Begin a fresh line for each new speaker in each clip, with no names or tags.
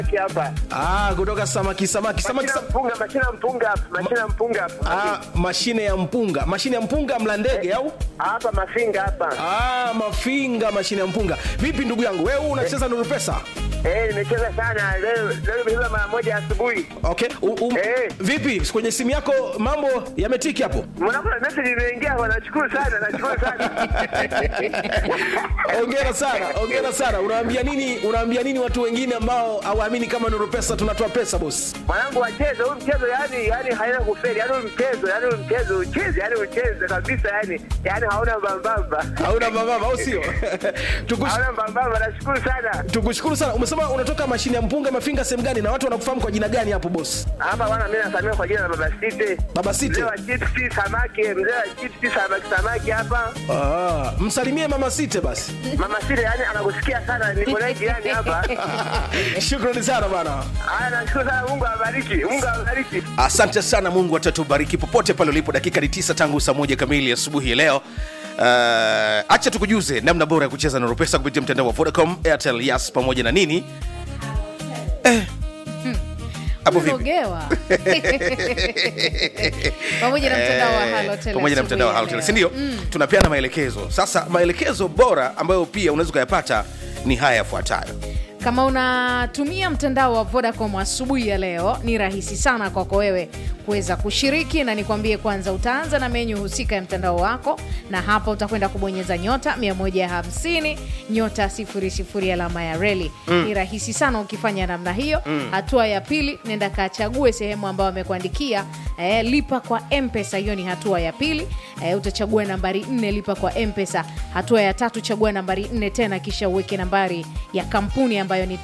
hapa.
Ah, kutoka samaki samaki samaki
Mashina
sam...
mpunga, mashina mpunga hapa, mashina mpunga hapa.
Ah, mashine ya mpunga mashine ya mpunga mla ndege au
Hapa mafinga hapa.
ah, mafinga mashine ya mpunga vipi ndugu yangu wewe unacheza nuru pesa
Eh, nimecheza sana leo, leo nimecheza mara moja asubuhi.
okay u, u,
Eh.
vipi kwenye simu yako mambo yametiki hapo
Mwanangu na message imeingia, bwana, nashukuru sana, nashukuru sana.
ongera sana ongera sana unaambia nini unaambia nini watu wengine ambao hawaamini kama nuru pesa tunatoa pesa bosi
Mwanangu wacheze huu mchezo, yani yani haina kufeli, yani huu mchezo, yani huu mchezo ucheze, yani ucheze kabisa, yani yani hauna mbambamba,
hauna mababa au sio Tukush,
hauna mbambamba. Nashukuru sana
tukushukuru sana umesema unatoka mashine ya mpunga mafinga sehemu gani na watu wanakufahamu kwa jina gani hapo bosi
hapa bwana, mimi nasamia kwa jina la Baba Site.
Baba Site.
mzee wa chipsi samaki, mzee wa chipsi samaki, samaki hapa.
ah, msalimie mama site basi
Mama Site yani anakusikia sana, niko naye jirani hapa.
shukrani sana bana
Haya, nashukuru sana, Mungu awabariki, Mungu awabariki.
asante sana mungu atatubariki popote pale ulipo dakika ni tisa tangu saa moja kamili asubuhi ya leo Uh, acha tukujuze namna bora ya kucheza na pesa kupitia mtandao wa vodacom airtel yas pamoja na nini eh. hapo vipi
Umerogewa. pamoja na mtandao wa Halotel
pamoja na mtandao wa
asubuhi
Halotel
ya leo.
si ndio tunapeana maelekezo sasa maelekezo bora ambayo pia unaweza ukayapata ni haya yafuatayo
kama unatumia mtandao wa vodacom asubuhi ya leo ni rahisi sana kwako wewe kuweza kushiriki na nikwambie kwanza utaanza na menyu husika ya mtandao wako na hapa utakwenda kubonyeza nyota 150 nyota 00 alama ya reli mm. ni rahisi sana ukifanya namna hiyo mm. hatua ya pili nenda kachague sehemu ambayo amekuandikia eh, lipa kwa mpesa hiyo ni hatua ya pili eh, utachagua nambari 4 lipa kwa mpesa hatua ya tatu chagua nambari 4 tena kisha uweke nambari ya kampuni ambayo ni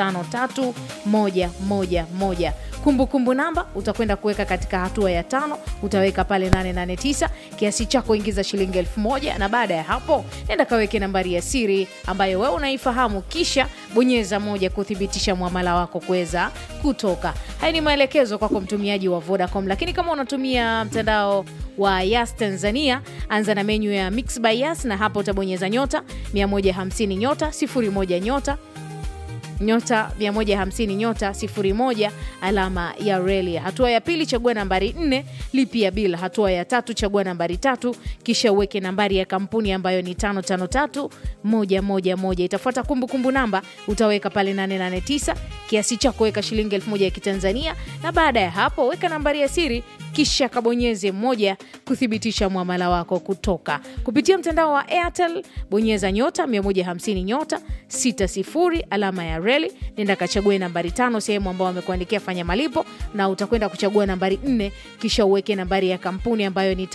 553111 kumbukumbu namba utakwenda kuweka katika hatua ya tano utaweka pale 889 kiasi chako ingiza shilingi elfu moja na baada ya hapo nenda kaweke nambari ya siri ambayo wewe unaifahamu kisha bonyeza moja kuthibitisha mwamala wako kuweza kutoka haya ni maelekezo kwako mtumiaji wa vodacom lakini kama unatumia mtandao wa yas tanzania anza na menyu ya mix by yas na hapo utabonyeza nyota 150 nyota 01 nyota nyota 150 nyota 01 alama ya reli hatua ya pili chagua nambari 4 lipia bila hatua ya tatu chagua nambari tatu kisha uweke nambari ya kampuni ambayo ni 553111 itafuata kumbukumbu namba utaweka pale 889 kiasi cha kuweka shilingi 1000 ya kitanzania na baada ya hapo weka nambari ya siri kisha kabonyeze moja kuthibitisha mwamala wako kutoka kupitia mtandao wa airtel bonyeza nyota 150 nyota 60 alama ya reli nenda kachague nambari tano sehemu ambao wamekuandikia fanya malipo na utakwenda kuchagua nambari nne kisha uweke nambari ya kampuni ambayo ni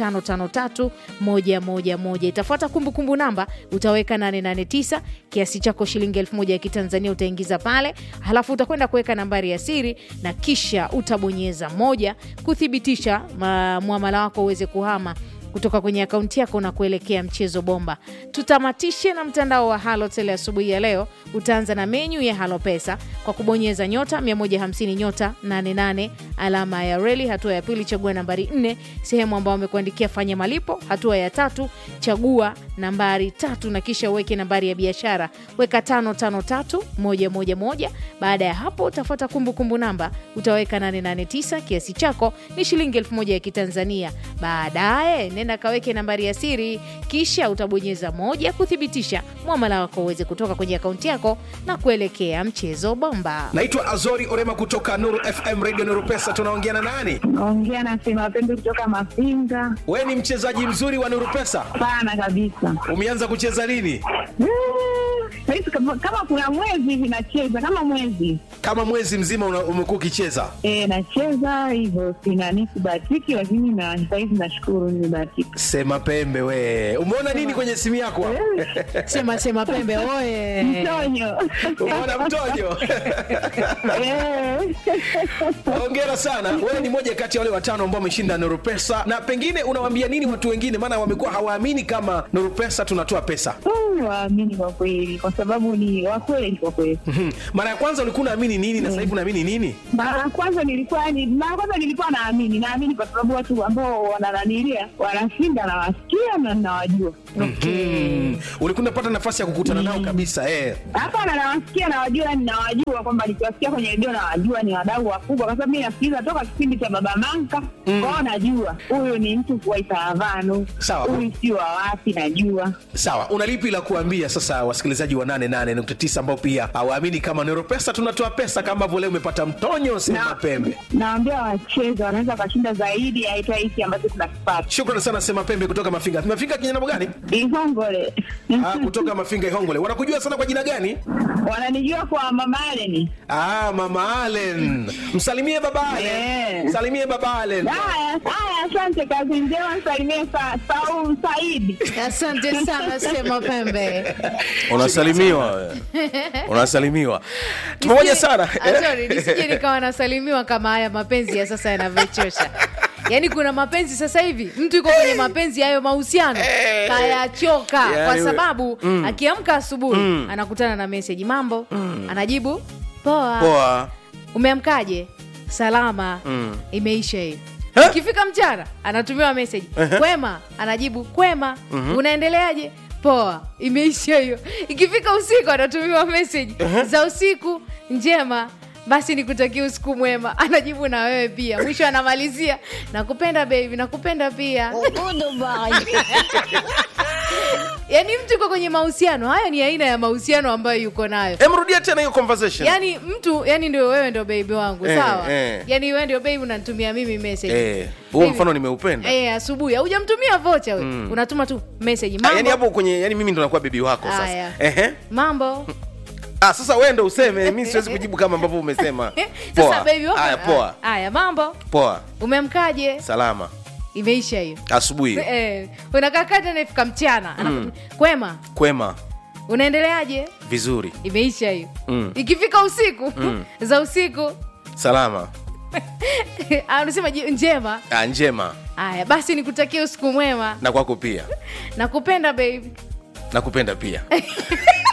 553111 itafuata kumbukumbu namba utaweka 889 kiasi chako shilingi 1000 ya kitanzania utaingiza pale halafu utakwenda kuweka nambari ya siri na kisha utabonyeza moja kuthibitisha ma- mwamala wako uweze kuhama kutoka kwenye akaunti yako na kuelekea mchezo bomba tutamatishe na mtandao wa halotel asubuhi ya leo utaanza na menyu ya halo pesa kwa kubonyeza nyota 150 nyota 88 alama ya reli hatua ya pili chagua nambari 4 sehemu ambao wamekuandikia fanya malipo hatua ya tatu chagua nambari tatu na kisha uweke nambari ya biashara weka 553111 baada ya hapo utafuata kumbukumbu namba utaweka 889 kiasi chako ni shilingi 1000 ya kitanzania baadaye nenda kaweke nambari ya siri kisha utabonyeza moja kuthibitisha mwamala wako uweze kutoka kwenye akaunti yako na kuelekea mchezo bomba
naitwa azori orema kutoka nuru fm radio nuru pesa tunaongea na nani
Naongea na Sema Pembe kutoka Mafinga.
we ni mchezaji mzuri wa nuru pesa
Sana kabisa.
umeanza kucheza lini
Mm, Saizi kama, kama kuna mwezi hivi nacheza kama mwezi
kama mwezi mzima una- umekuwa ukicheza
e, nacheza hivyo, sinani sibahatiki, lakini na sahizi nashukuru nimebahatika.
sema pembe we umeona nini kwenye simu yako
sema sema pembe oye
Mtonyo
umeona mtojo
Eh.
hongera sana wewe ni moja kati ya wale watano ambao wameshinda nuru pesa na pengine unawambia nini watu wengine maana wamekuwa hawaamini kama nuru pesa tunatoa pesa
Mm, waamini kwa kweli, kwa sababu ni wakweli kwa kweli.
Mhm. mara ya kwanza ulikuwa unaamini nini na sasa hivi unaamini nini
Mara ya kwanza nilikuwa ni mara ya kwanza nilikuwa naamini, naamini kwa sababu watu ambao wanananilia wanashinda na wasikia nawasikia na nawajua
mm. ulikuwa unapata nafasi ya kukutana nao kabisa eh.
hapana nawasikia nawajua ninawajua kwamba nikiwasikia kwenye redio nawajua ni wadau wakubwa kwa sababu mi nasikiliza toka kipindi cha baba manka kwao najua huyu ni mtu wa itaravano
Sawa.
huyu sio wa wapi najua
sawa una lipi la kuambia sasa wasikilizaji wa 88.9 ambao pia hawaamini kama nero pesa tunatoa pesa kama ambavyo leo umepata mtonyo sema
Na-
pembe
nawambia wacheza wanaweza wakashinda zaidi ya hata hiki ambacho tunakipata
shukrani sana sema pembe kutoka mafinga mafinga kinyanamo gani
ihongole
ah, kutoka mafinga ihongole wanakujua sana kwa jina gani
wananijua kwa mama Aleni.
ah, mama alen msalimie baba alen
Eh.
msalimie baba alen
haya haya asante kazi njema msalimie sa, saum saidi
asante sana sema pembe
unasalimiwa wewe. unasalimiwa pamoja sana
Ah, sorry, nisije nikawa nasalimiwa kama haya mapenzi ya sasa yanavyochosha yaani kuna mapenzi sasa hivi mtu yuko kwenye mapenzi hayo mahusiano kayachoka
Yaani
kwa
we-
sababu akiamka asubuhi anakutana na meseji mambo anajibu poa
poa
umeamkaje salama imeisha hiyo
Eh?
ikifika mchana anatumiwa meseji kwema anajibu kwema unaendeleaje poa imeisha hiyo ikifika usiku anatumiwa meseji za usiku njema basi nikutakia usiku mwema anajibu na wewe pia mwisho anamalizia nakupenda bebi nakupenda pia yaani mtu uko kwenye mahusiano haya ni aina ya mahusiano ambayo yuko nayo
emrudia tena hiyo conversation
yani mtu yani ndio wewe ndio baby wangu
Eh,
sawa
eh.
yani wewe ndio baby unanitumia mimi message
Eh, huo
Baby.
mfano nimeupenda
eh asubuhi haujamtumia vocha we unatuma tu message
Ah, yani
mambo
hapo kwenye yani mimi ndo nakuwa bibi wako sasa
Aya.
Ehe.
mambo
ah, sasa wewe ndo useme mi siwezi kujibu kama ambavyo umesema
sasa
poa
baby wako
Aya, poa
haya mambo
poa
umemkaje
salama
imeisha hiyo
asubuhi
eh unakaa kati anafika mchana anakutumia, kwema
kwema
unaendeleaje
vizuri
imeisha hiyo
Mm.
ikifika usiku za usiku
salama
ah, unasema ji- njema
ah, njema
haya basi nikutakia usiku mwema
na kwako pia
nakupenda baby
nakupenda pia